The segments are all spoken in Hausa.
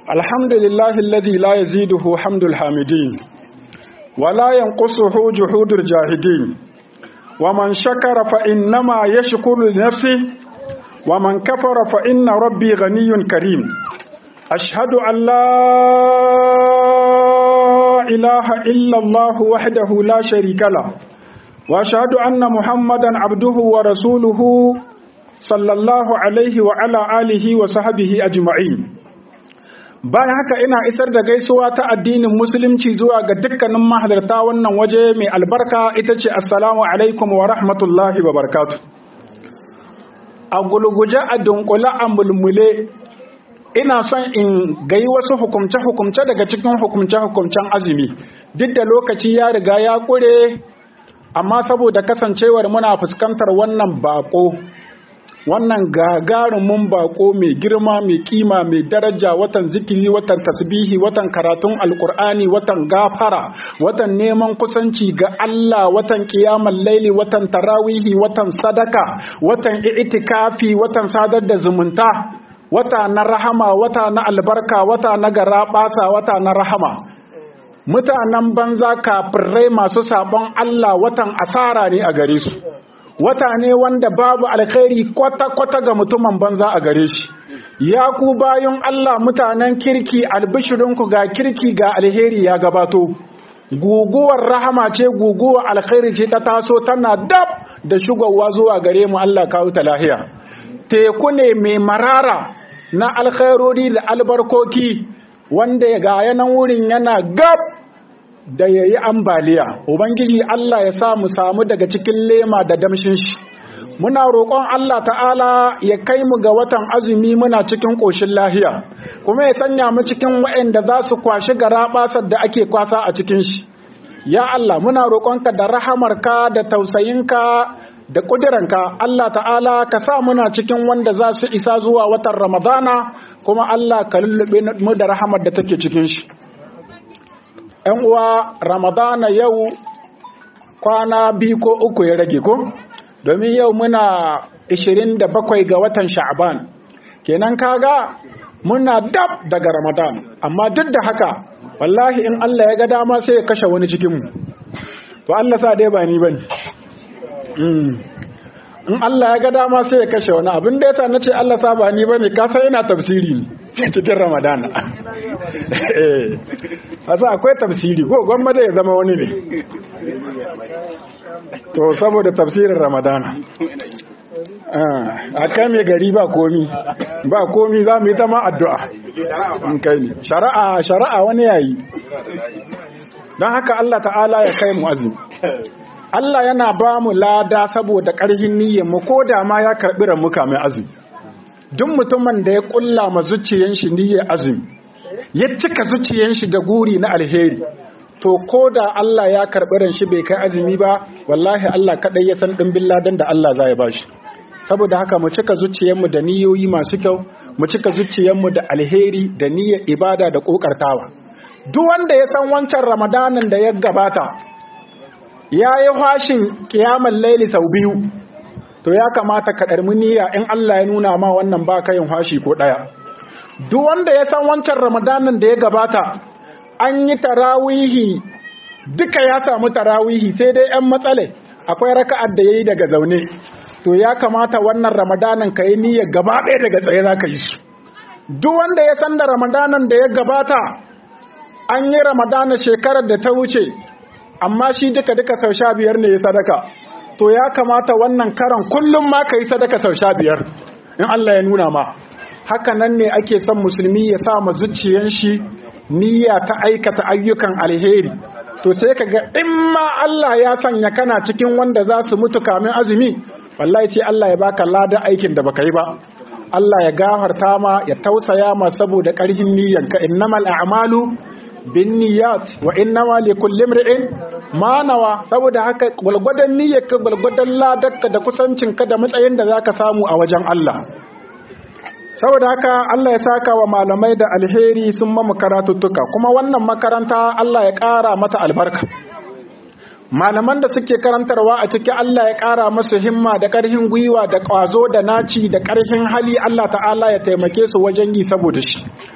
الحمد لله الذي لا يزيده حمد الحامدين ولا ينقصه جحود الجاهدين ومن شكر فإنما يشكر لنفسه ومن كفر فإن ربي غني كريم أشهد أن لا إله إلا الله وحده لا شريك له وأشهد أن محمدا عبده ورسوله صلى الله عليه وعلى آله وصحبه أجمعين bayan haka ina isar da gaisuwa ta addinin musulunci zuwa ga dukkanin mahalarta wannan waje mai albarka ita ce assalamu alaikum wa rahmatullahi wa barakatu a gulguje a dunkule a mulmule ina son in gayi wasu hukumce-hukumce daga cikin hukumce-hukumcen azumi duk da lokaci ya riga ya kure amma saboda kasancewar muna fuskantar wannan bako wannan gagarumin bako mai girma mai kima mai daraja watan zikiri watan tasbihi watan karatun alkur'ani watan gafara watan neman kusanci ga Allah watan kiyamal laili watan tarawihi watan sadaka watan itikafi watan sadar da zumunta wata na rahama wata na albarka wata na garabasa wata na rahama mutanen banza kafirai masu sabon Allah watan asara ne a gare su wata ne wanda babu alkhairi kwata-kwata ga mutumin banza a gare shi ya ku bayan Allah mutanen kirki albishirinku ga kirki ga alheri ya gabato guguwar rahama ce guguwar alkhairi ce ta taso tana dab da shugawa zuwa gare mu Allah kawo ta lahiya teku ne mai marara na alkhairori da albarkoki wanda ga yanan wurin yana gab da ya yi ambaliya ubangiji Allah ya sa mu samu daga cikin lema da damshin shi muna roƙon Allah ta'ala ya kai mu ga watan azumi muna cikin ƙoshin lahiya kuma ya sanya mu cikin waɗanda za su kwashi garaɓasar da ake kwasa a cikin shi ya Allah muna roƙonka da rahamarka da tausayinka da ƙudiranka Allah ta'ala ka sa muna cikin wanda za su isa zuwa watan ramadana kuma Allah ka lullube mu da rahamar da take cikin shi ‘yan uwa ramadana yau kwana biyu ko uku ya rage ko domin yau muna 27 ga watan sha'aban kenan kaga muna dab daga ramadan amma duk da haka wallahi in Allah ya ga dama sai ya kashe wani cikinmu to Allah sa dai ba ni bane in Allah ya ga dama sai ya kashe wani abin da yasa nace Allah sa ba ni bane ka san ina tafsiri cikin ramadana eh hasa akwai tafsiri ko gwamma da ya zama wani ne to saboda tafsirin ramadana a kai mai gari ba komi ba komi za mu yi ta ma addu'a in kai ne shari'a shari'a wani yayi don haka Allah ta'ala ya kai mu azumi Allah yana ba mu lada saboda ƙarfin niyyar mu ko da ma ya karɓi ramuka mai azumi duk mutumin da ya ƙulla ma zuciyan shi niyyar azumi ya cika zuciyan shi da guri na alheri to ko da Allah ya karɓi ran shi bai kai azumi ba wallahi Allah kaɗai ya san ɗimbin ladan da Allah za ya ba shi saboda haka mu cika zuciyanmu da niyoyi masu kyau mu cika zuciyanmu da alheri da niyyar ibada da ƙoƙartawa duk wanda ya san wancan ramadanin da ya gabata ya yi fashin kiyamar laili sau biyu to ya kamata ka ɗarmi niyya in Allah ya nuna ma wannan ba ka yin fashi ko ɗaya duk wanda ya san wancan ramadanin da ya gabata an yi tarawihi duka ya samu tarawihi sai dai 'yan matsale akwai raka'ar da ya yi daga zaune to ya kamata wannan ramadanin ka yi niyyar gaba ɗaya daga tsaye za ka yi su duk wanda ya san da ramadanin da ya gabata an yi ramadana shekarar da ta wuce amma shi duka duka sau sha biyar ne ya sadaka to ya kamata wannan karan kullum ma ka yi sadaka sau sha biyar in Allah ya nuna ma haka nan ne ake son musulmi ya sa ma zuciyan shi niyya ta aikata ayyukan alheri to sai ka ga in ma Allah ya sanya kana cikin wanda za su mutu kamin azumi wallahi sai Allah ya baka ladan aikin da baka yi ba Allah ya gafarta ma ya tausaya ma saboda ƙarfin niyyanka innamal a'malu binniyat wa innama likulli imri'in ma nawa saboda haka gwalgwadon niyyarka gwalgwadon ladarka da kusancinka da matsayin da zaka samu a wajen Allah saboda haka Allah ya saka wa malamai da alheri sun mamu karatuttuka kuma wannan makaranta Allah ya ƙara mata albarka malaman da suke karantarwa a ciki Allah ya ƙara masu himma da ƙarfin gwiwa da ƙwazo da naci da ƙarfin hali Allah ta'ala ya taimake su wajen yi saboda shi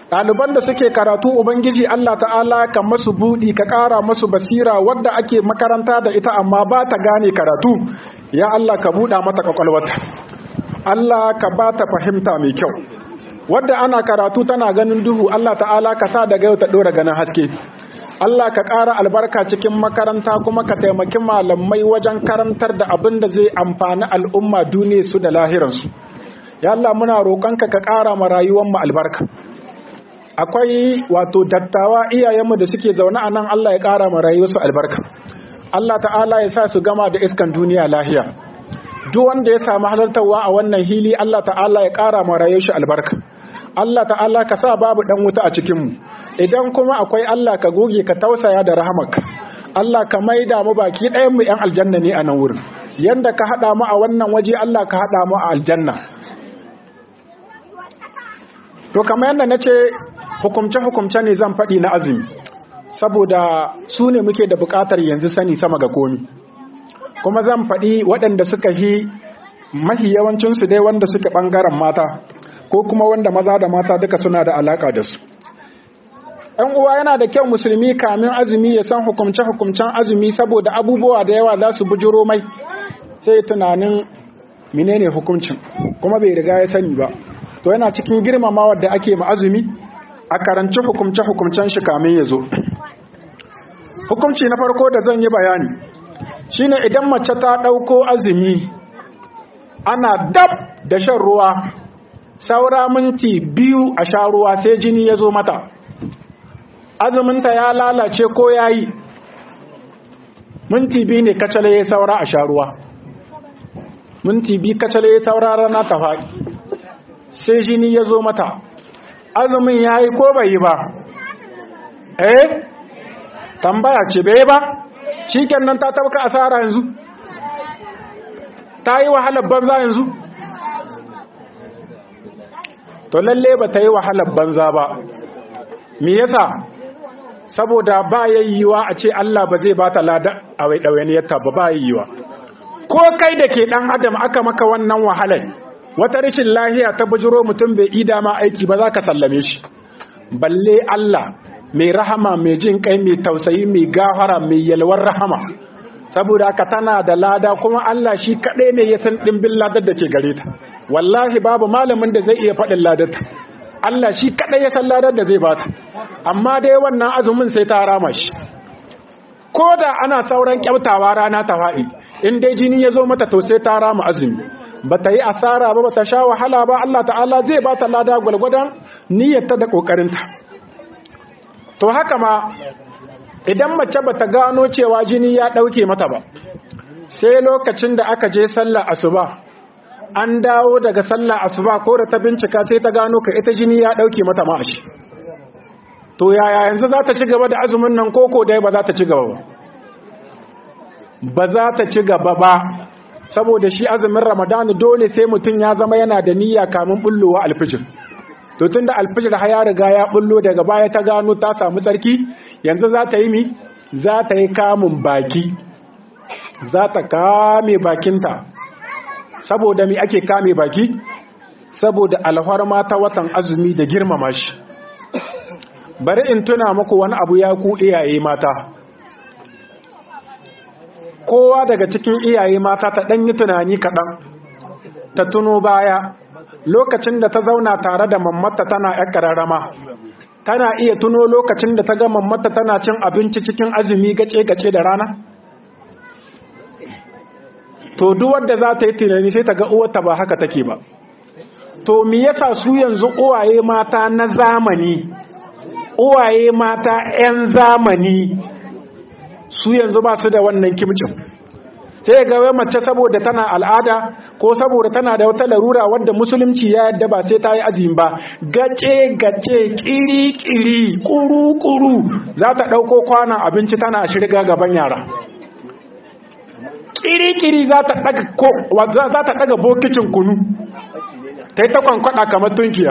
ɗaliban da suke karatu ubangiji Allah ta'ala ka masu buɗi ka ƙara masu basira wadda ake makaranta da ita amma ba ta gane karatu ya Allah ka buɗa mata ƙwaƙwalwata Allah ka ba ta fahimta mai kyau wadda ana karatu tana ganin duhu Allah ta'ala ka sa daga yau ta ɗora ganin haske Allah ka ƙara albarka cikin makaranta kuma ka taimaki malamai wajen karantar da abin da zai amfani al'umma duniya su da lahiransu ya Allah muna roƙonka ka ƙara ma rayuwar mu albarka akwai wato dattawa iyayenmu da suke zaune a nan Allah ya ƙara ma rayuwarsu albarka Allah ta'ala ya sa su gama da iskan duniya lahiya duk wanda ya samu halartarwa a wannan hili Allah ta'ala ya ƙara ma rayuwar shi albarka Allah ta'ala ka sa babu dan wuta a cikin mu idan kuma akwai Allah ka goge ka tausaya da rahamarka Allah ka maida mu baki ɗayan mu ƴan aljanna ne a nan wurin yanda ka hada mu a wannan waje Allah ka hada mu a aljanna to kamar yadda nace hukumce hukumce ne zan faɗi na azumi saboda su ne muke da buƙatar yanzu sani sama ga komi kuma zan faɗi waɗanda suka yi mahi yawancinsu dai wanda suke ɓangaren mata ko kuma wanda maza da mata duka suna da alaƙa da su ‘yan uwa yana da kyau musulmi kamin azumi ya san hukumce-hukumcen azumi saboda abubuwa da yawa za su bujiro mai sai tunanin menene hukuncin kuma bai riga ya sani ba to yana cikin girmamawa da ake ma azumi a karanci hukumce-hukumcen shi kamin ya zo hukumci na farko da zan yi bayani shine idan mace ta ɗauko azumi ana dab da shan ruwa saura minti biyu a sha ruwa sai jini ya zo mata azuminta ya lalace ko ya yi minti biyu ne kacale ya saura a sha ruwa minti biyu kacale ya saura rana ta faɗi sai jini ya zo mata azumin ya yi ko bai yi ba eh tambaya ce bai ba shi nan ta tabka asara yanzu ta yi wahalar banza yanzu to lalle ba ta yi wahalar banza ba me yasa saboda ba yayyiwa a ce Allah ba zai ba ta lada a wai ɗawainiyarta ba ba yayyiwa ko kai da ke ɗan adam aka maka wannan wahalar wata rashin lahiya ta bujiro mutum bai ida ma aiki ba za ka sallame shi balle Allah mai rahama mai jin kai mai tausayi mai gafara mai yalwar rahama saboda haka tana da lada kuma Allah shi kaɗai ne ya san ɗimbin ladar da ke gare ta wallahi babu malamin da zai iya faɗin ladar ta Allah shi kaɗai ya san ladar da zai bata amma dai wannan azumin sai ta rama shi ko da ana sauran kyautawa rana ta faɗi in dai jini ya zo mata to sai ta rama azumi ba ta yi asara ba ba ta sha wahala ba Allah ta'ala zai ba ta lada gwalgwadon niyyarta da ƙoƙarinta to haka ma idan mace ba ta gano cewa jini ya ɗauke mata ba sai lokacin da aka je sallah asuba an dawo daga sallah asuba ko da ta bincika sai ta gano ka ita jini ya ɗauke mata ma'ashi to yaya yanzu za ta ci gaba da azumin nan koko dai ba za ta ci gaba ba ba za ta ci gaba ba saboda shi azumin ramadani dole sai mutum ya zama yana da niyya kamun bullowa alfijir to tunda alfijir har ya riga ya bullo daga baya ta gano ta samu tsarki yanzu za ta yi mi za ta yi kamun baki za ta kame bakinta saboda mi ake kame baki saboda alfarma ta watan azumi da girmama shi bari in tuna muku wani abu ya ku iyaye mata kowa daga cikin iyaye mata ta ɗan yi tunani kaɗan ta tuno baya lokacin da ta zauna tare da mammata tana ‘yar ƙararrama tana iya tuno lokacin da ta ga mammata tana cin abinci cikin azumi gace-gace da rana to duk wadda za ta yi tunani sai ta ga uwarta ba haka take ba to me yasa su yanzu uwaye mata na zamani uwaye mata 'yan zamani su yanzu ba su da wannan kimcin sai ga wai mace saboda tana al'ada ko saboda tana da wata larura wadda musulunci ya yadda ba sai ta yi azumi ba gace gace kiri kiri kuru kuru za ta ɗauko kwanan abinci tana shirga gaban yara kiri kiri za ta ɗaga bokicin kunu ta yi ta kwankwada kamar tunkiya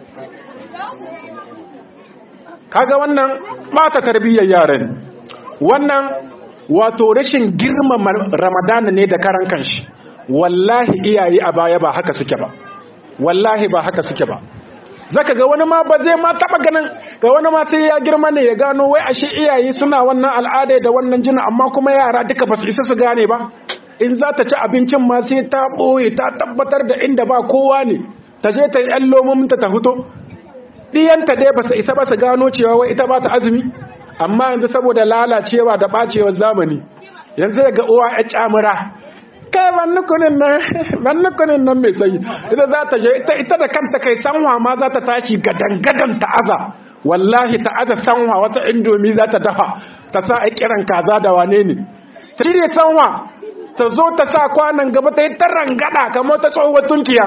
kaga wannan ba ta tarbiyyar yaran wannan wato rashin girmama ramadana ne da karan kanshi wallahi iyaye a baya ba haka suke ba wallahi ba haka suke ba zaka ga wani ma ba zai ma taba ganin ga wani ma sai ya girma ne ya gano wai ashe iyaye suna wannan al'ada da wannan jina amma kuma yara duka ba su isa su gane ba in za ta ci abincin ma sai ta ɓoye ta tabbatar da inda ba kowa ne ta je ta yi ‘yan lomominta ta fito ɗiyanta dai ba su isa ba su gano cewa wai ita ba ta azumi amma yanzu saboda lalacewa da ɓacewar zamani yanzu ga uwa ya camura kai bannukunin nan bannukunin nan mai sayi ita za ta je ita da kanta kai sanwa ma za ta tashi gadan-gadan ta aza wallahi ta aza sanwa wata indomi za ta dafa ta sa a kiran kaza da wane ne ta shirya sanwa ta zo ta sa kwanan gaba ta yi ta rangada kamar ta tsohuwar tunkiya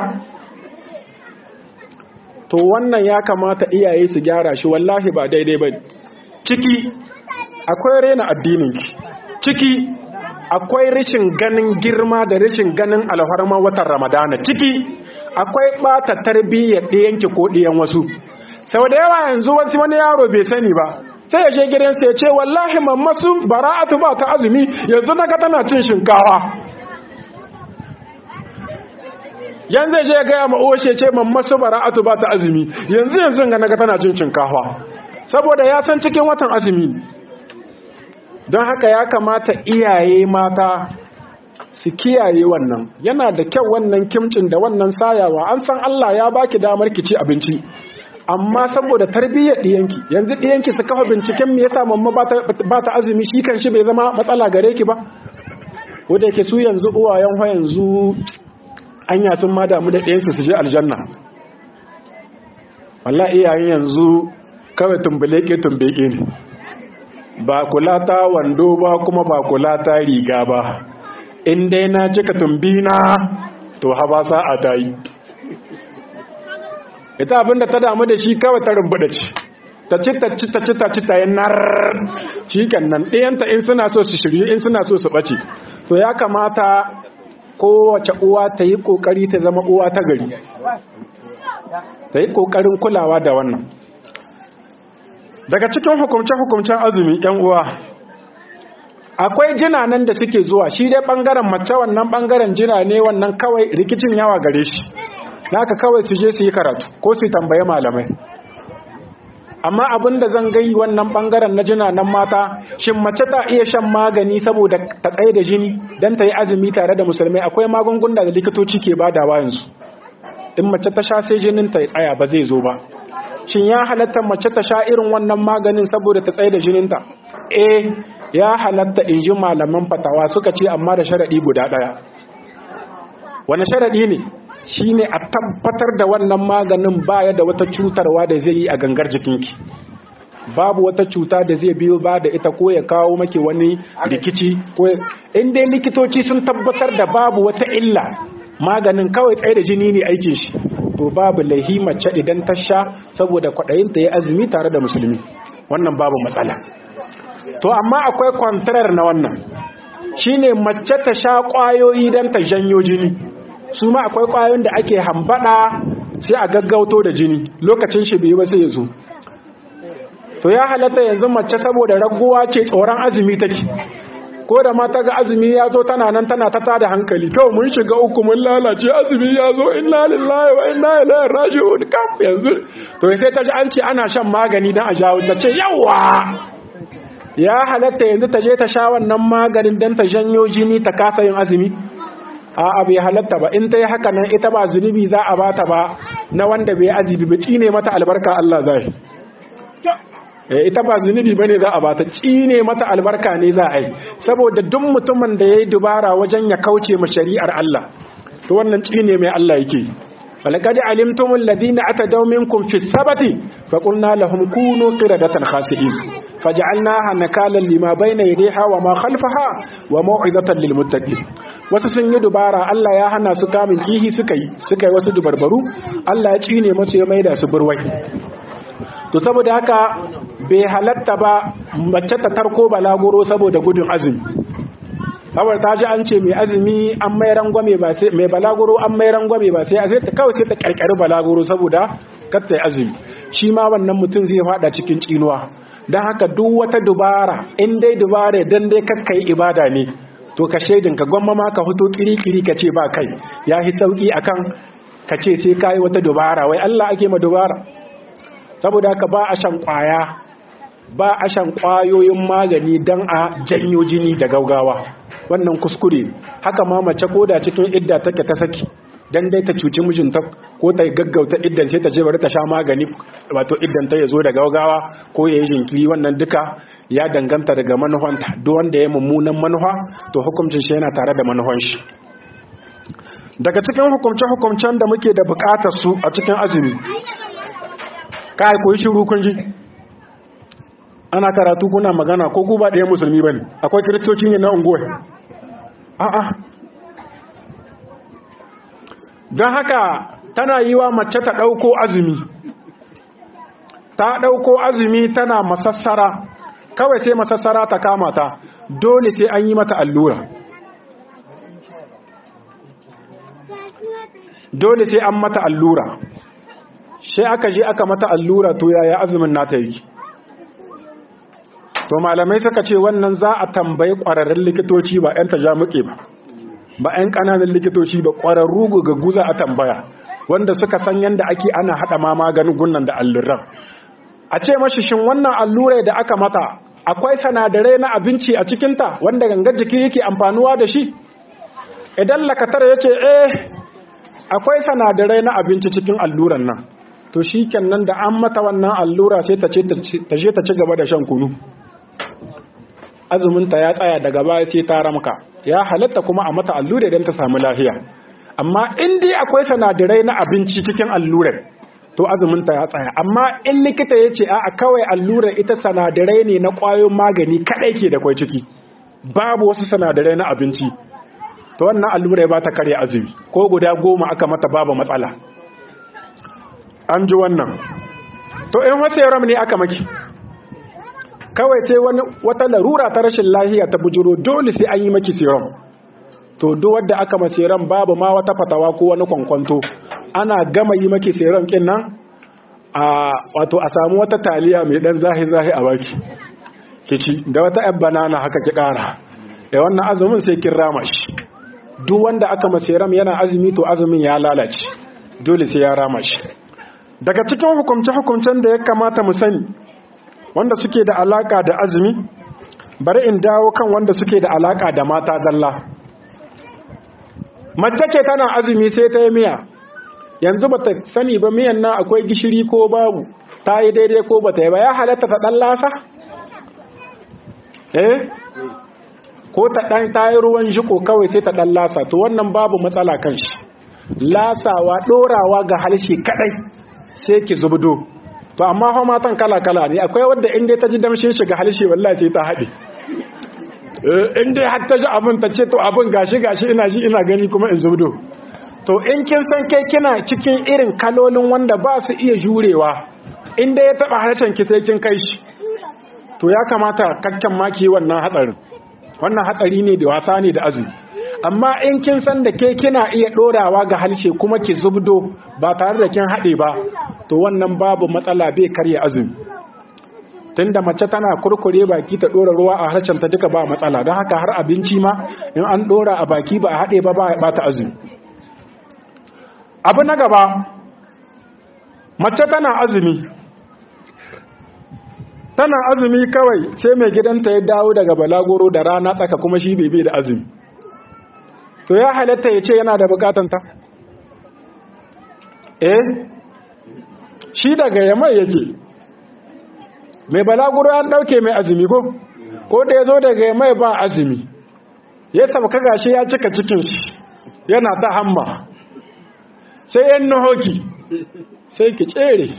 to wannan ya kamata iyaye su gyara shi wallahi ba daidai ba ciki akwai rena addininki ciki akwai rashin ganin girma da rashin ganin alharma watan ramadana ciki akwai bata tarbiyyar ɗiyanki ko ɗiyan wasu sau da yawa yanzu wasu wani yaro bai sani ba sai ya je gidansa ya ce wallahi mammasu bara'atu ba ta azumi yanzu na ga tana cin shinkawa yanzu ya je ya gaya ma uwashe ce mammasu bara'atu ba ta azumi yanzu yanzu ga na ga tana cin shinkawa saboda ya san cikin watan azumi don haka ya kamata iyaye mata su kiyaye wannan yana da kyau wannan kimcin da wannan sayawa an san Allah ya baki damar ki ci abinci amma saboda tarbiyyar ɗiyanki yanzu ɗiyanki su kafa binciken me yasa mamma ba ta azumi shi kan shi bai zama matsala gare ki ba wanda yake su yanzu uwayen ho yanzu anya sun ma damu da ɗiyansu su je aljanna wallahi iyayen yanzu kawai tumbule ke tumbeke ne ba kula ta wando ba kuma ba kula ta riga ba in dai na cika tumbina to haba sa'a ta yi ita abinda ta damu da shi kawai ta rumbuɗa ci ta ci ta ci ta ci ta ci ta yi nar shi nan ɗayanta in suna so su shiryu in suna so su ɓace to ya kamata kowace uwa ta yi ƙoƙari ta zama uwa ta gari ta yi ƙoƙarin kulawa da wannan daga cikin hukumce-hukumcen azumi yan uwa akwai jina nan da suke zuwa shi dai bangaren mace wannan bangaren jina ne wannan kawai rikicin yawa gare shi naka kawai su je su yi karatu ko su tambaye malamai amma abin da zan gai wannan bangaren na jina nan mata shin mace ta iya shan magani saboda ta tsaye da jini don ta yi azumi tare da musulmai akwai magunguna da likitoci ke badawa yanzu in mace ta sha sai jinin ta tsaya ba zai zo ba shin ya halatta mace ta sha irin wannan maganin saboda ta tsaye da jininta eh ya halatta in ji malaman fatawa suka ce amma da sharaɗi guda ɗaya wani sharaɗi ne shine a tabbatar da wannan maganin baya da wata cutarwa da zai yi a gangar jikinki babu wata cuta da zai biyo ba da ita ko ya kawo maki wani rikici ko in dai likitoci sun tabbatar da babu wata illa maganin kawai tsaye da jini ne aikin shi to babu laihi mace idan ta sha saboda kwaɗayin ta yi azumi tare da musulmi wannan babu matsala to amma akwai kwantarar na wannan shine mace ta sha ƙwayoyi don ta janyo jini su ma akwai ƙwayoyin da ake hambada sai a gaggauto da jini lokacin shi bai ba sai ya zo to ya halatta yanzu mace saboda raguwa ce tsoron azumi take ko da mata ga azumi ya zo tana nan tana ta tada hankali kawai mun shiga uku mun lalace azumi ya zo inna lillahi wa inna ilaihi raji'un kam yanzu to sai ta ji an ce ana shan magani dan a jawo ta ce yawa ya halatta yanzu ta je ta sha wannan maganin dan ta janyo jini ta kasa yin azumi a'a bai halatta ba in ta yi haka nan ita ba zunubi za a bata ba na wanda bai azumi ba ne mata albarka Allah zai ita ba zunubi bane za a bata cine mata albarka ne za a yi saboda duk mutumin da yayi dubara wajen ya kauce ma shari'ar Allah to wannan cine mai Allah yake falaqad alimtum alladhina atadaw minkum fi sabati faqulna lahum kunu qiradatan khasi'in faj'alnaha nakalan lima bayna yadayha wa ma khalfaha wa maw'izatan lil muttaqin wasu sun yi dubara Allah ya hana su kamin kihi suka yi suka yi wasu dubarbaru Allah ya cine musu ya maida su burwai to saboda haka bai halatta ba mace ta tarko balaguro saboda gudun azumi saboda ta ji an ce mai azumi an mai rangwame ba sai mai balaguro an mai rangwame ba sai sai ta kawai sai ta karkari balaguro saboda kar ta azumi shi ma wannan mutum zai fada cikin tsinuwa don haka duk wata dubara in dai dubara dan dai kakkai ibada ne to ka shaidin ka gwamma ma ka fito kiri-kiri ka ce ba kai ya fi sauki akan ka ce sai ka yi wata dubara wai Allah ake ma dubara saboda haka ba a shan kwaya ba a shan kwayoyin magani don a janyo jini da gaugawa wannan kuskure haka ma mace ko da cikin idda take ta saki dan dai ta cuci mijinta ko ta gaggauta iddan sai ta je bari ta sha magani wato iddan ta yazo da gaugawa ko yayi jinkiri wannan duka ya danganta daga manuhanta duk wanda ya mummunan manufa to hukuncin shi yana tare da manuhan shi daga cikin hukumce-hukumcen da muke da bukatar su a cikin azumi kai koyi shiru kun ji ana karatu kuna magana ko ku ba ɗaya musulmi bane akwai kiristoci ne na unguwa a'a don haka tana yi wa mace ta ɗauko azumi ta ɗauko azumi tana masassara kawai sai masassara ta kama ta dole sai an yi mata allura dole sai an mata allura sai aka je aka mata allura to yaya azumin nata yi to malamai suka ce wannan za a tambayi ƙwararrun likitoci ba 'yan tajamuke ba ba 'yan ƙananan likitoci ba ƙwararru ga guza a tambaya wanda suka san yadda ake ana haɗa ma maganin gunnan da alluran a ce mashi shin wannan allurai da aka mata akwai sanadarai na abinci a cikinta wanda gangar jiki yake amfanuwa da shi idan lakatar ya ce eh akwai sanadarai na abinci cikin alluran nan to shi nan da an mata wannan allura sai ta je ta ci gaba da shan kunu azuminta ya tsaya daga baya sai ta ramka ya halatta kuma a mata allura don ta samu lafiya amma in dai akwai sanadarai na abinci cikin allurar to azuminta ya tsaya amma in likita ya ce a kawai allurar ita sanadarai ne na ƙwayoyin magani kaɗai ke da kwai ciki babu wasu sanadarai na abinci to wannan allurai ba ta karya azumi ko guda goma aka mata babu matsala an ji wannan to in wasu yaram ne aka maki kawai sai wani wata larura ta rashin lahiya ta bujuro dole sai an yi maki serum to duk wanda aka ma serum babu ma wata fatawa ko wani kwankwanto ana gama yi maki serum kin nan a wato a samu wata taliya mai dan zahi zahi a baki kici da wata yar banana haka ki kara da wannan azumin sai kin rama shi duk wanda aka ma serum yana azumi to azumin ya lalace dole sai ya rama shi daga cikin hukumce hukumcen da ya kamata mu sani wanda suke da alaka da azumi bari in dawo kan wanda suke da alaka da mata zalla mace ce tana azumi sai ta yi miya yanzu bata sani ba miyan nan akwai gishiri ko babu ta yi daidai ko bata yi ba ya halatta ta dan lasa eh ko ta dan ta yi ruwan jiko kawai sai ta dan lasa to wannan babu matsala kan shi lasawa dorawa ga halshe kadai sai ki zubdo to amma fa matan kala-kala ne akwai wadda inda ta ji damshin shiga halshe wallahi sai ta haɗe inda har ta ji abin ta ce to abin gashi gashi ina ji ina gani kuma in zubdo to in kin san kai kina cikin irin kalolin wanda ba su iya jurewa inda ya taba harshen ki sai kin kai shi to ya kamata kakkan maki wannan hatsarin wannan hatsari ne da wasa ne da azumi amma in kin san da ke kina iya dorawa ga halshe kuma ki zubdo ba tare da kin haɗe ba to wannan babu matsala bai karya azumi tunda mace tana kurkure baki ta dora ruwa a harshen ta duka ba matsala don haka har abinci ma in an dora a baki ba a haɗe ba ba ta azumi abu na gaba mace tana azumi tana azumi kawai sai mai gidanta ya dawo daga balagoro da rana tsaka kuma shi bai da azumi to ya halatta ya ce yana da bukatanta eh shi daga yamai yake mai balaguro an dauke mai azumi ko ko da ya zo daga yamai ba azumi ya sabka gashi ya cika cikin shi yana ta hamma sai yan nahoki sai ki tsere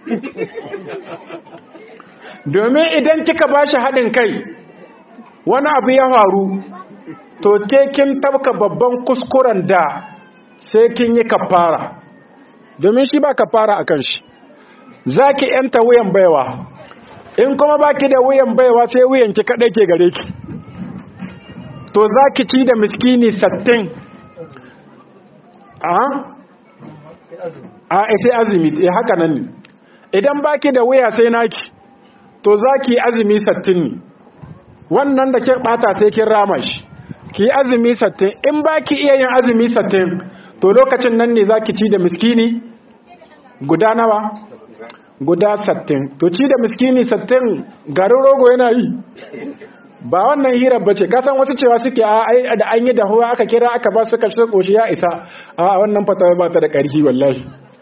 domin idan kika ba shi haɗin kai wani abu ya faru to ke kin tabka babban kuskuren da sai kin yi kafara domin shi ba kafara a kan shi za ki yanta wuyan baiwa in kuma ba ki da wuyan baiwa sai wuyan ki kaɗai ke gare ki to za ki ci da miskini sattin a a sai azumi eh haka nan ne idan ba ki da wuya sai naki to za ki azumi sattin ne wannan da ke ɓata sai kin rama shi ki azumi sattin in ba ki iya yin azumi sattin to lokacin nan ne za ki ci da miskini guda nawa guda sattin to ci da miskini sattin garin rogo yana yi ba wannan hirar bace ka san wasu cewa suke a da an yi dahuwa aka kira aka ba su kashe koshi ya isa a wannan fatawa ba ta da ƙarfi wallahi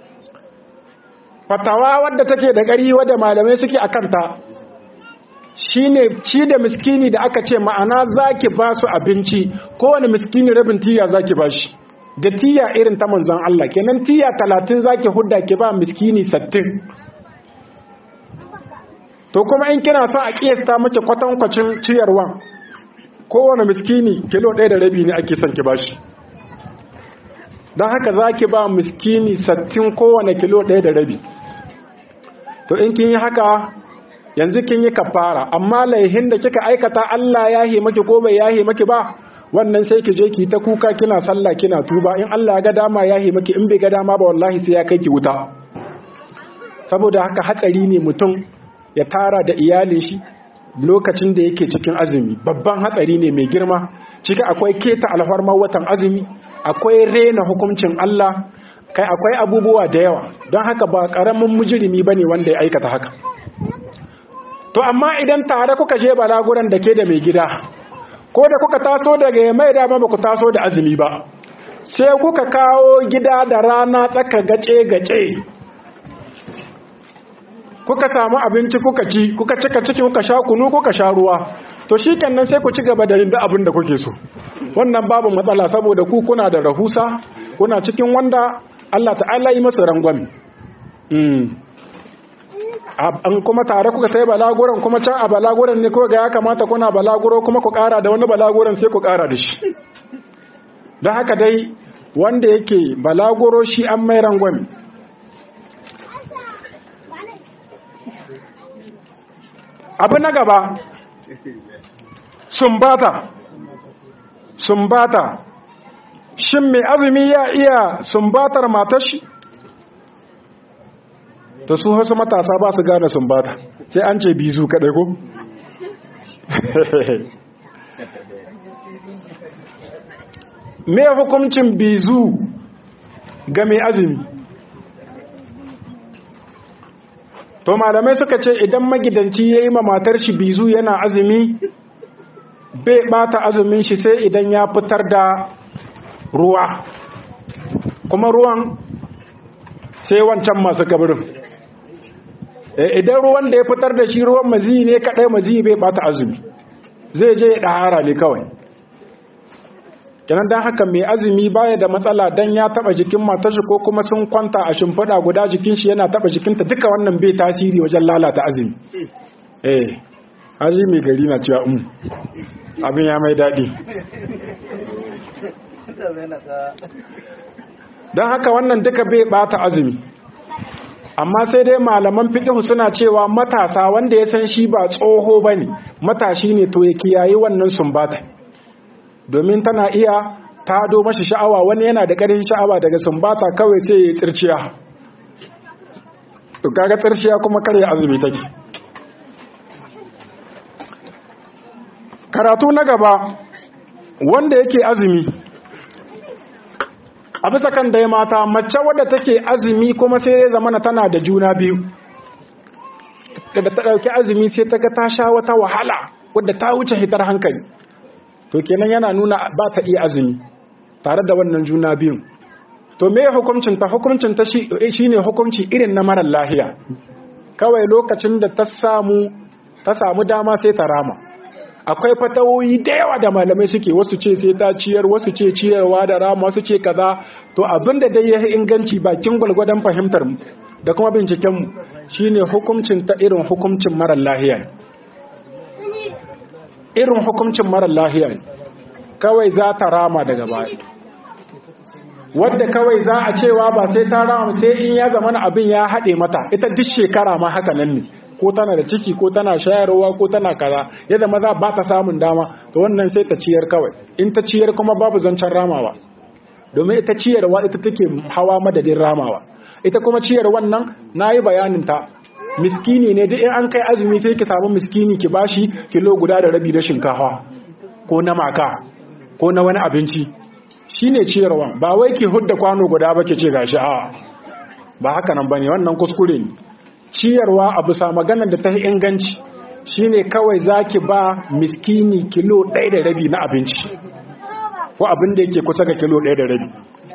fatawa wadda take da ƙarfi wadda malamai suke a kanta shine ci da miskini da aka ce ma'ana zaki ba su abinci kowane miskini rabin tiya zaki ba shi da tiya irin ta manzon Allah kenan tiya talatin zaki hudda ki ba miskini sattin to kuma in kina so a kiyasta miki kwatankwacin ciyarwa kowane miskini kilo ɗaya da rabi ne ake son ki bashi don haka za ki ba miskini sattin kowane kilo ɗaya da rabi to in kin yi haka yanzu kin yi kafara amma laihin da kika aikata Allah ya yi maki ko bai ya yi maki ba wannan sai ki je ki ta kuka kina sallah kina tuba in Allah ya ga dama ya yi maki in bai ga dama ba wallahi sai ya kai ki wuta saboda haka hatsari ne mutum ya tara da iyalin shi lokacin da yake cikin azumi babban hatsari ne mai girma ciki akwai keta alfarmar watan azumi akwai rena hukuncin Allah kai akwai abubuwa da yawa don haka ba karamin mujirimi bane wanda ya aikata haka to amma idan tare kuka je balaguran da ke da mai gida ko da kuka taso daga mai dama ba ku taso da azumi ba sai kuka kawo gida da rana tsaka gace-gace kuka samu abinci kuka ci kuka cika ciki kuka sha kunu kuka sha ruwa to shi nan sai ku ci gaba da yin da abin da kuke so wannan babu matsala saboda ku kuna da rahusa kuna cikin wanda Allah ta'ala yi masa rangwami an kuma tare kuka sai balaguran kuma can a balaguran ne ko ga ya kamata kuna balaguro kuma ku kara da wani balaguran sai ku kara da shi don haka dai wanda yake balaguro shi an mai rangwami abu na gaba sumbata sumbata shin mai azumi ya iya sumbatar matar shi ta su wasu matasa ba su gane sumbata sai an ce bizu kaɗai ko me hukuncin bizu ga mai azumi to malamai suka ce idan magidanci ya yi ma matar shi bizu yana azumi bai bata azumin shi sai idan ya fitar da ruwa kuma ruwan sai wancan masu kabirin idan ruwan da ya fitar da shi ruwan mazi ne kadai mazi bai bata azumi zai je ya ɗahara ne kawai kenan don haka mai azumi baya da matsala don ya taba jikin matashi ko kuma sun kwanta a shimfiɗa guda jikin shi yana taba jikinta duka wannan bai tasiri wajen lalata azumi eh azumi gari na cewa um abin ya mai daɗi don haka wannan duka bai bata azumi amma sai dai malaman fiqh suna cewa matasa wanda ya san shi ba tsoho bane matashi ne to ya kiyaye wannan sumbata domin tana iya tado mashi sha'awa wani yana da ƙarin sha'awa daga sumbata kawai sai ya tsirciya to kaga tsirciya kuma kare azumi take karatu na gaba wanda yake azumi a bisa kan dai mata mace wadda take azumi kuma sai ya zamana tana da juna biyu da ta ɗauki azumi sai ta ga ta sha wata wahala wadda ta wuce hitar hankali to kenan yana nuna ba ta iya azumi tare da wannan juna biyun to me hukuncin ta hukuncin ta shine hukunci irin na marar lahiya kawai lokacin da ta samu ta samu dama sai ta rama akwai fatawoyi da yawa da malamai suke wasu ce sai ta ciyar wasu ce ciyarwa da rama wasu ce kaza to abinda dai ya inganci bakin gwalgwadon fahimtar mu da kuma binciken mu shine hukuncin ta irin hukuncin marar lahiya irin hukuncin marar lahiya kawai za ta rama daga baya wadda kawai za a cewa ba sai ta rama sai in ya zama abin ya haɗe mata ita duk shekara ma haka nan ne ko tana da ciki ko tana shayarwa ko tana kaza yadda maza ba ta samun dama to wannan sai ta ciyar kawai in ta ciyar kuma babu zancen ramawa domin ita ciyarwa ita take hawa madadin ramawa ita kuma ciyar wannan nayi bayanin ta miskini ne duk in an kai azumi sai ki samu miskini ki bashi kilo guda da rabi na shinkafa ko na maka ko na wani abinci shine ciyarwa ba wai ki hudda kwano guda ba ke ce gashi a ba haka nan bane wannan kuskure ne ciyarwa a bisa maganar da ta yi inganci shine kawai zaki ba miskini kilo ɗaya da rabi na abinci ko abin da yake kusa ga kilo ɗaya da rabi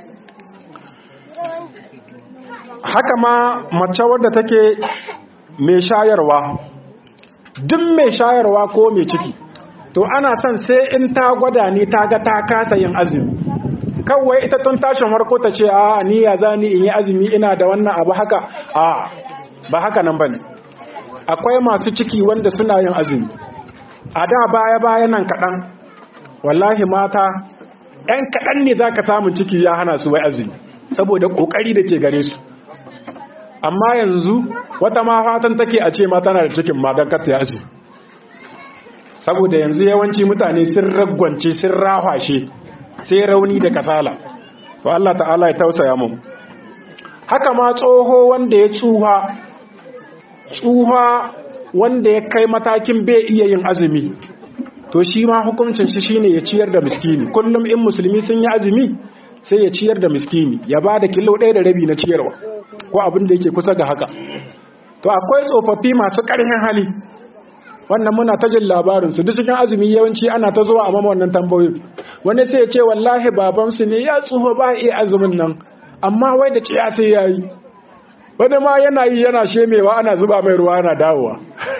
haka ma mace wadda take mai shayarwa duk mai shayarwa ko mai ciki to ana son sai in ta gwada ne ta ga ta kasa yin azumi kawai ita tun tashin harko ta ce a ni ya za ni in yi azumi ina da wannan abu haka a ba haka nan bane akwai masu ciki wanda suna yin azumi a da baya baya nan kaɗan wallahi mata ‘yan kaɗan ne za ka samun ciki ya hana su wai azumi saboda ƙoƙari da ke gare su amma yanzu wata ma fatan take a ce ma tana da cikin ma don kata ya azumi saboda yanzu yawanci mutane sun ragwance sun rahwashe sai rauni da kasala to Allah ta'ala ya tausaya mu haka ma tsoho wanda ya tsuha tsuha wanda ya kai matakin bai iya yin azumi to shi ma hukuncin shi shine ya ciyar da miskini kullum in musulmi sun yi azumi sai ya ciyar da miskini ya ba da kilo ɗaya da rabi na ciyarwa ko abin da yake kusa ga haka to akwai tsofaffi masu ƙarfin hali wannan muna ta jin labarin su duk cikin azumi yawanci ana ta zuwa a mama wannan tambayoyin wani sai ya ce wallahi babansu ne ya tsuho ba iya azumin nan amma wai da ciya sai ya yi wani ma yana yi yana shemewa ana zuba mai ruwa ana dawowa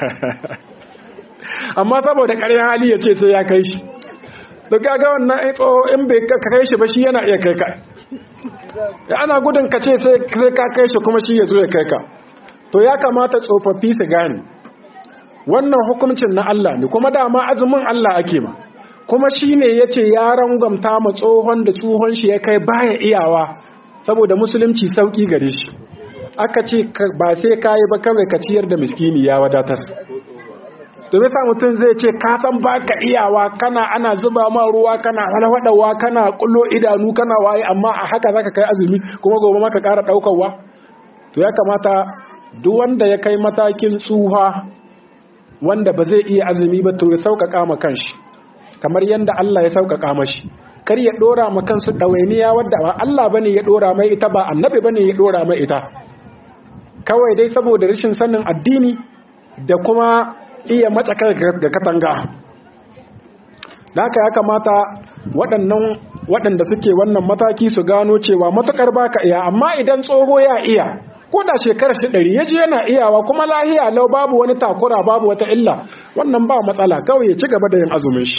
amma saboda ƙarfin hali ya ce sai ya kai shi da kaga wannan tsoho in bai kai shi ba shi yana iya kai ka ana gudun ka ce sai ka kai shi kuma shi ya zo ya kai ka to ya kamata tsofaffi su gane wannan hukuncin na Allah ne kuma dama azumin Allah ake ma kuma shi ne ya ce ya rangamta ma tsohon da tsohon shi ya kai baya iyawa saboda musulunci sauƙi gare shi aka ce ba sai ka yi ba kawai ka ciyar da miskini ya wadatar domin sa mutum zai ce ka san ba ka iyawa kana ana zuba ma ruwa kana walwadawa kana kullo idanu kana waye amma a haka zaka kai azumi kuma gobe maka ƙara ɗaukarwa to ya kamata duk wanda ya kai matakin tsuha wanda ba zai iya azumi ba to ya sauƙaƙa ma kanshi kamar yadda Allah ya sauƙaƙa mashi kar ya ɗora ma kansu ɗawainiya wadda ba Allah bane ya ɗora mai ita ba annabi bane ya ɗora mai ita kawai dai saboda rashin sanin addini da kuma iya matsakar ga katanga haka ya kamata waɗannan waɗanda suke wannan mataki su gano cewa matukar baka iya amma idan tsoho ya iya ko da shekarar shi ɗari ya ji yana iyawa kuma lahiya lau babu wani takura babu wata illa wannan ba matsala kawai ya ci gaba da yin azumin shi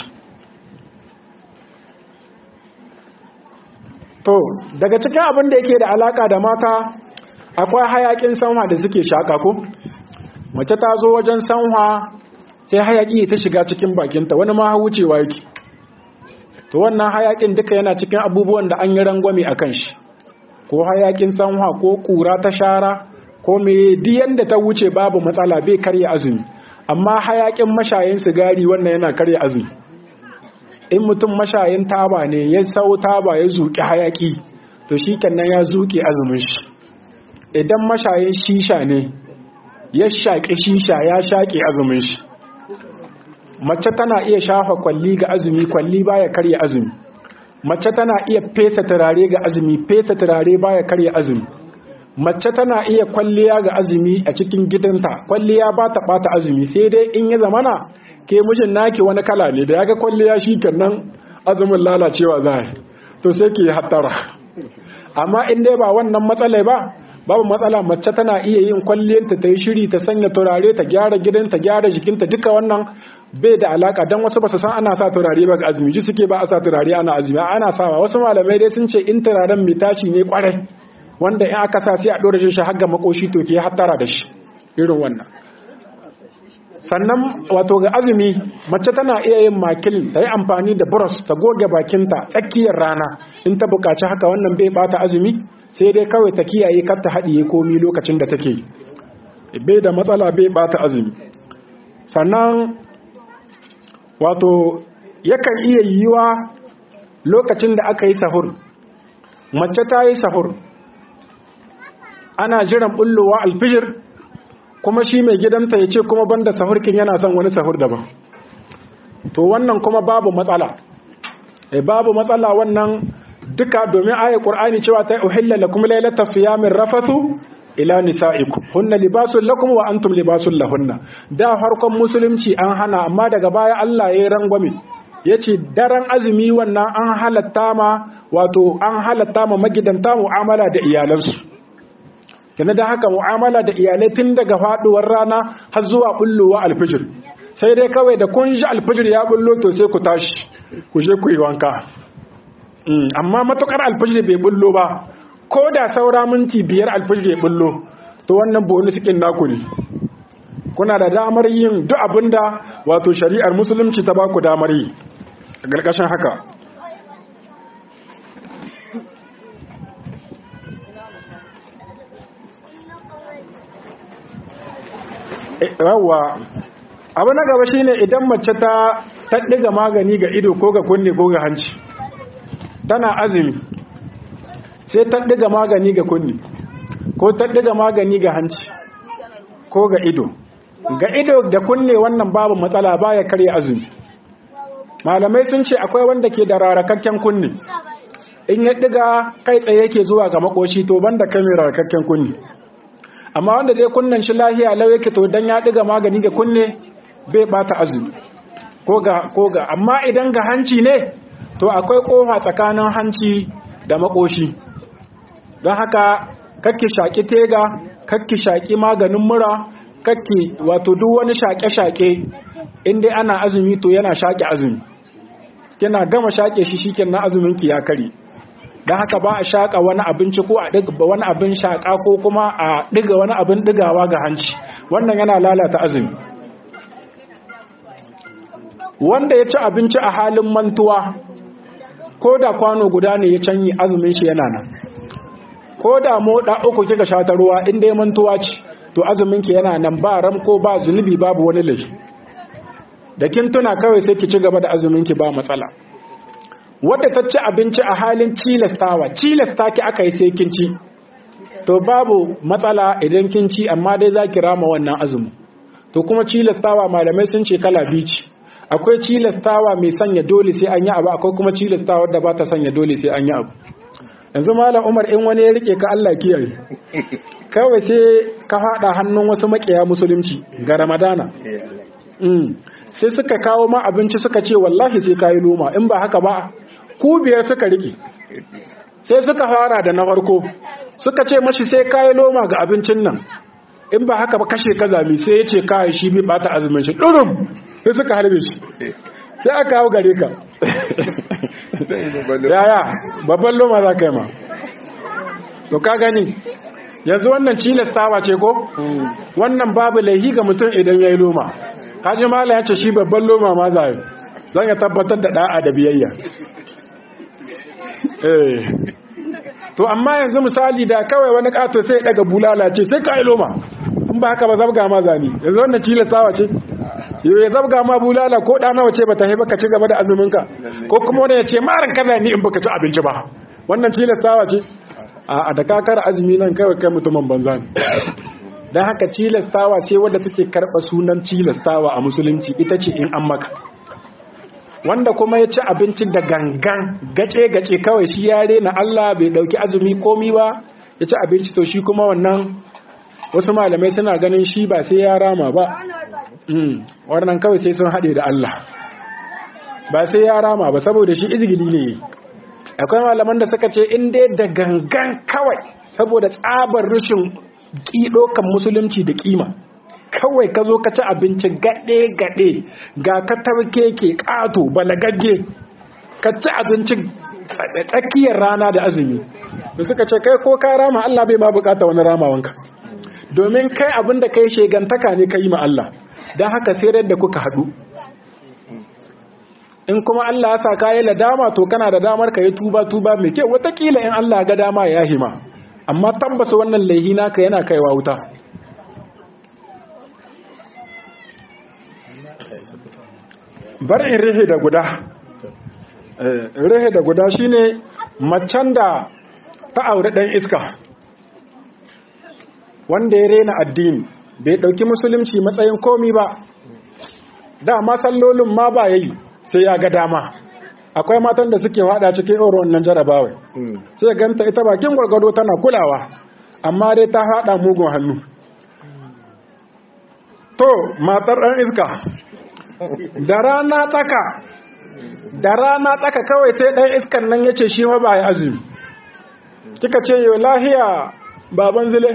to daga cikin abin da yake da alaka da mata akwai hayakin sanwa da suke shaka ko mace ta zo wajen sanwa sai hayaki ta shiga cikin bakinta wani ma wucewa yake to wannan hayakin duka yana cikin abubuwan da an yi rangwame a kan shi ko hayakin sanwa ko kura ta shara ko me diyan da ta wuce babu matsala bai karya azumi amma hayakin mashayin sigari wannan yana karya azumi in mutum mashayin taba ne ya sau taba ya zuƙi hayaki to shi kenan ya zuƙe azumin shi idan mashayin shisha ne ya shaƙi shisha ya shaƙe azumin shi mace tana iya shafa kwalli ga azumi kwalli baya karya azumi mace tana iya fesa turare ga azumi fesa turare baya karya azumi mace tana iya kwalliya ga azumi a cikin gidanta kwalliya ba ta bata azumi sai dai in ya zamana ke mijin naki wani kala ne da ya ga kwalliya shi nan azumin lalacewa za to sai ke hattara amma in dai ba wannan matsalai ba babu matsala mace tana iya yin kwalliyarta ta yi shiri ta sanya turare ta gyara gidanta gyara jikinta duka wannan bai da alaka dan wasu ba su san ana sa turare ba ga azumi ji suke ba a sa turare ana azumi ana sawa wasu malamai dai sun ce in turaren mai tashi ne kwarai wanda in aka sa sai a dora shi har ga makoshi to ke hattara da shi irin wannan sannan wato ga azumi mace tana iya yin makil ta yi amfani da brush ta goge bakinta tsakiyar rana in ta buƙaci haka wannan bai bata azumi sai dai kawai ta kiyaye kar ta haɗiye komi lokacin da take bai da matsala bai bata azumi sannan wato yakan iya yiwa lokacin da aka yi sahur mace ta yi sahur ana jiran bullowa alfijir kuma shi mai gidanta ya ce kuma banda sahurkin yana son wani sahur daban to wannan kuma babu matsala eh babu matsala wannan duka domin ayat qur'ani cewa ta uhilla lakum laylata siyamin rafathu ila nisaikum hunna libasun lakum wa antum libasun lahunna da farkon musulunci an hana amma daga baya Allah ya rangwame yace daren azumi wannan an halatta ma wato an halatta ma magidanta mu'amala da iyalansu kana da haka mu'amala da iyalai tun daga faduwar rana har zuwa bullowa alfijir sai dai kawai da kun ji alfijir ya bullo to sai ku tashi ku je ku yi wanka amma matukar alfijir bai bullo ba ko da saura minti biyar alfijir ya bullo to wannan bonus kin naku ne kuna da damar yin duk abinda wato shari'ar musulunci ta baku damar yi a ƙarƙashin haka yawwa abu na gaba shine idan mace ta taɗiga magani ga ido ko ga kunne ko ga hanci tana azumi sai taɗiga magani ga kunne ko taɗiga magani ga hanci ko ga ido ga ido da kunne wannan babu matsala baya karya azumi malamai sun ce akwai wanda ke da rarakakken kunne in ya ɗiga kai tsaye yake zuwa ga makoshi to banda kai mai rarakakken kunne amma wanda dai kunnen shi lahiya lau yake to dan ya ɗiga magani ga kunne bai bata azumi ko ga ko ga amma idan ga hanci ne to akwai kofa tsakanin hanci da makoshi don haka kakki shaki tega kakki shaki maganin mura kakki wato duk wani shaƙe-shaƙe inda ana azumi to yana shaƙe azumi kina gama shaƙe shi shiken na azumin ki ya kare don haka ba a shaƙa wani abinci ko a ɗiga wani abin shaƙa ko kuma a ɗiga wani abin ɗigawa ga hanci wannan yana lalata azumi wanda ya ci abinci a halin mantuwa ko da kwano guda ne ya canyi azumin shi yana nan ko da moda uku kika sha ta ruwa inda ya mantuwa ce to azumin ki yana nan ba ram ko ba zunubi babu wani laifi da kin tuna kawai sai ki ci gaba da azumin ki ba matsala wadda ta ci abinci a halin cilastawa cilasta ki aka yi sai kin ci to babu matsala idan kin ci amma dai za ki rama wannan azumin to kuma cilastawa malamai sun ce kala biyu ce akwai cilastawa mai sanya dole sai an yi abu akwai kuma cilastawa da ba ta sanya dole sai an yi abu yanzu malam umar in wani ya rike ka Allah kiyaye kawai sai ka fada hannun wasu makiya musulunci ga ramadana sai suka kawo ma abinci suka ce wallahi sai kayi loma in ba haka ba ku biyar suka rike sai suka fara da na farko suka ce mashi sai kayi loma ga abincin nan in ba haka ba kashe kazami sai ya ce kayi shi bi bata azumin shi ɗurum sai suka harbe shi sai aka hau gare ka yaya babban loma za ka yi ma to ka gani yanzu wannan cilastawa ce ko wannan babu laihi ga mutum idan ya yi loma kaji mala ya ce shi babban loma ma za yi zan ya tabbatar da da'a da biyayya to amma yanzu misali da kawai wani kato sai ya daga bulala ce sai ka yi loma in ba haka ba zabga ma zani yanzu wannan cilastawa ce ya zabga ma bulala ko ɗana wace ba ta haifa ka ci gaba da azuminka ko kuma wani ya ce marin kaza ni in baka ci abinci ba wannan tilastawa ce a da kakar azumi nan kawai kai mutumin banza ne don haka tilastawa sai wadda take karɓa sunan tilastawa a musulunci ita ce in an maka wanda kuma ya ci abinci da gangan gace-gace kawai shi ya rena Allah bai ɗauki azumi komi ba ya ci abinci to shi kuma wannan wasu malamai suna ganin shi ba sai ya rama ba wannan kawai sai sun haɗe da Allah ba sai ya rama ba saboda shi izgili ne akwai malaman da suka ce in dai da gangan kawai saboda tsabar rashin kan musulunci da kima kawai ka zo ka ci abinci gaɗe-gaɗe ga ka tarke ke ƙato balagagge ka ci abinci tsakiyar rana da azumi da suka ce kai ko ka rama Allah bai ma bukata wani ramawanka domin kai abin da kai shegantaka ne ka yi ma Allah don haka sai da kuka haɗu in kuma Allah ya sa ka yi ladama to kana da damar ka yi tuba tuba mai kyau watakila in Allah ga dama ya hima amma tambasa wannan laihi naka yana kaiwa wuta bar in rihe da guda rihe da guda shine macen da ta aure ɗan iska wanda ya rena addini bai ɗauki musulunci matsayin komi ba dama sallolin ma ba yayi sai ya ga dama akwai matan da suke hada cikin irin wannan jarabawai sai ganta ita bakin gwargwado tana kulawa amma dai ta hada mugun hannu to matar ɗan iska da rana tsaka da rana tsaka kawai sai ɗan iskan nan ya ce shi ma ba ya azumi kika ce yau lahiya baban zile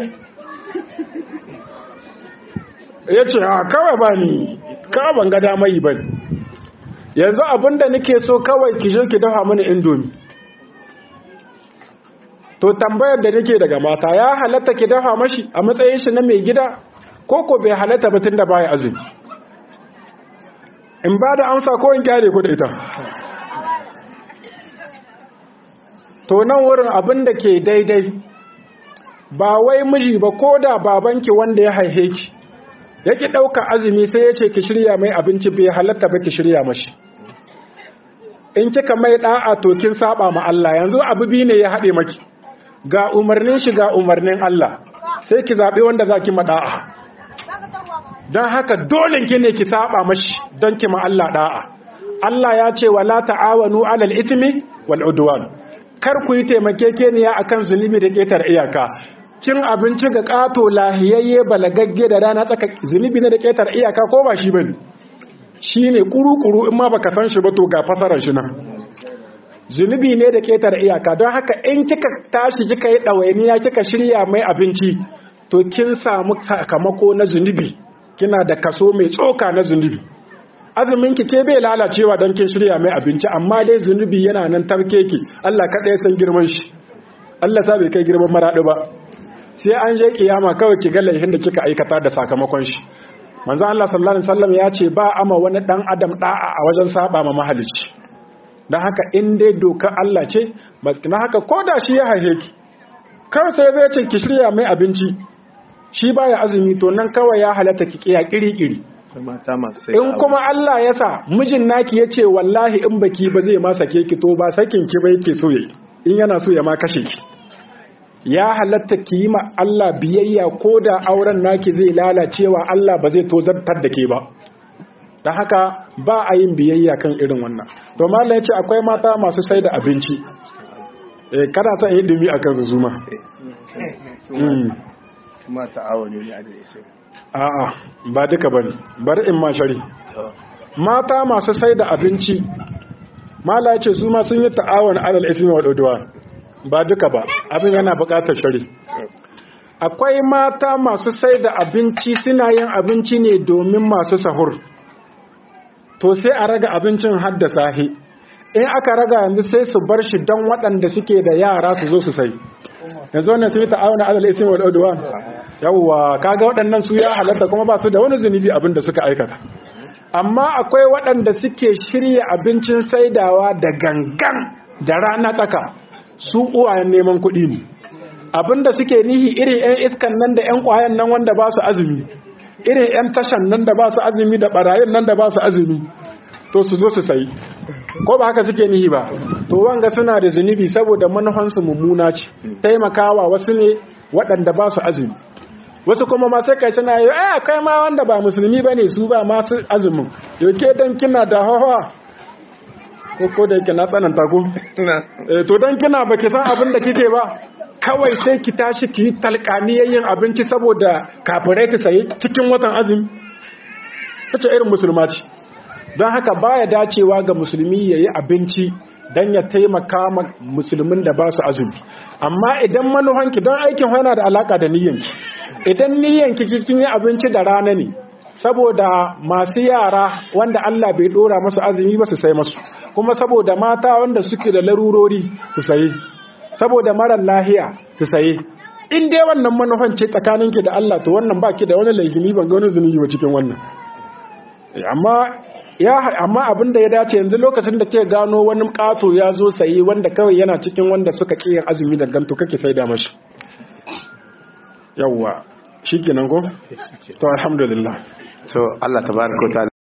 ya ce a kawai ba ni kawai ban ga damai ba yanzu abinda nake so kawai ki je ki dafa mini indomi to tambayar da nake daga mata ya halatta ki dafa mashi a matsayin shi na mai gida ko ko bai halatta ba tunda baya azumi in ba da amsa ko in kyale ku da ita to nan wurin abin da ke daidai ba wai miji ba ko da babanki wanda ya haihe ki yake ɗauka azumi sai ya ce ki shirya mai abinci bai halatta ba ki shirya mashi in kika mai ɗa'a to kin saba ma Allah yanzu abu biyu ne ya haɗe maki ga umarnin shi ga umarnin Allah sai ki zaɓi wanda za ki ma ɗa'a don haka dole ki ne ki saba mashi don ki ma Allah ɗa'a Allah ya ce wala ta'awanu alal itmi wal udwan kar ku yi taimakekeniya akan zunubi da ƙetar iyaka cin abinci ga ƙato lahiyayye balagagge da rana tsaka zunubi ne da ƙetar iyaka ko ba shi ba ne shi ne ƙuru-ƙuru in ma baka san shi ba to ga fasarar shi nan zunubi ne da ƙetar iyaka don haka in kika tashi kika yi ɗawainiya kika shirya mai abinci to kin samu sakamako na zunubi kina da kaso mai tsoka na zunubi azumin ki ke bai lalacewa don kin shirya mai abinci amma dai zunubi yana nan tarke ki Allah kaɗai san girman shi Allah sa bai kai girman maraɗi ba sai an je kiyama kawai ki ga laifin da kika aikata da sakamakon shi manzo Allah sallallahu alaihi wasallam ya ce ba ama wani dan adam da'a a wajen saba ma mahalicci dan haka in dai doka Allah ce na haka koda shi ya haife ki kawai sai zai ce ki shirya mai abinci shi baya azumi to nan kawai ya halatta ki kiya kiri-kiri in kuma Allah ya sa mijin naki ya ce wallahi in baki ba zai ma sake ki to ba sakin ki ba yake so yayi in yana so ya ma kashe ki ya halatta ki yi ma Allah biyayya ko da auren naki zai lalacewa Allah ba zai tozartar da ke ba don haka ba a yin biyayya kan irin wannan to mallam yace akwai mata masu sai da abinci eh kada sa yi dumi akan su zuma kuma ta'awuni ne a da isa a'a ba duka bane bari in ma shari mata masu sai da abinci mala yace su ma sun yi ta'awun alal ismi wal udwan ba duka ba abin yana bukatar shari akwai mata masu sai da abinci suna yin abinci ne domin masu sahur to sai a raga abincin hadda sahi in aka raga yanzu sai su bar shi don waɗanda suke da yara su zo su sai yanzu wannan su yi ta'awuna alal ismi wal udwan yawwa kaga waɗannan su ya halatta kuma ba su da wani zunubi abin da suka aikata amma akwai waɗanda suke shirya abincin saidawa da gangan da rana tsaka su uwayen neman kuɗi ne abinda suke nihi irin 'yan iskan nan da 'yan ƙwayan nan wanda ba su azumi irin 'yan tashan nan da ba su azumi da ɓarayin nan da ba su azumi to su zo su sayi ko ba haka suke nihi ba to wanga suna da zunubi saboda manufansu mummuna ce taimakawa wasu ne waɗanda ba su azumi wasu kuma ma sai kai suna yi eh kai ma wanda ba musulmi bane su ba masu azumin yauke dan kina da hawa ko ko da yake na tsananta ko eh to dan kina baki san abin da kike ba kawai sai ki tashi ki talqaniyayyin abinci saboda kafirai su sayi cikin watan azumi kace irin musulma ce don haka baya dacewa ga musulmi yayi abinci dan ya taimaka ma musulmin da ba su azumi amma idan manuhanki don aikin yana da alaka da niyyanki idan niyyanki kin yi abinci da rana ne saboda masu yara wanda Allah bai dora masu azumi ba su sai masu kuma saboda mata wanda suke da larurori su saye saboda marar lahiya su saye in dai wannan manufan ce tsakaninki da Allah to wannan baki da wani laifini ban ga wani zunubi ba cikin wannan amma ya amma abin da ya dace yanzu lokacin da ke gano wani kato ya zo saye wanda kawai yana cikin wanda suka kiyin azumi da ganto kake sai da mashi yawwa shikenan ko to alhamdulillah to Allah tabaraka wa ta'ala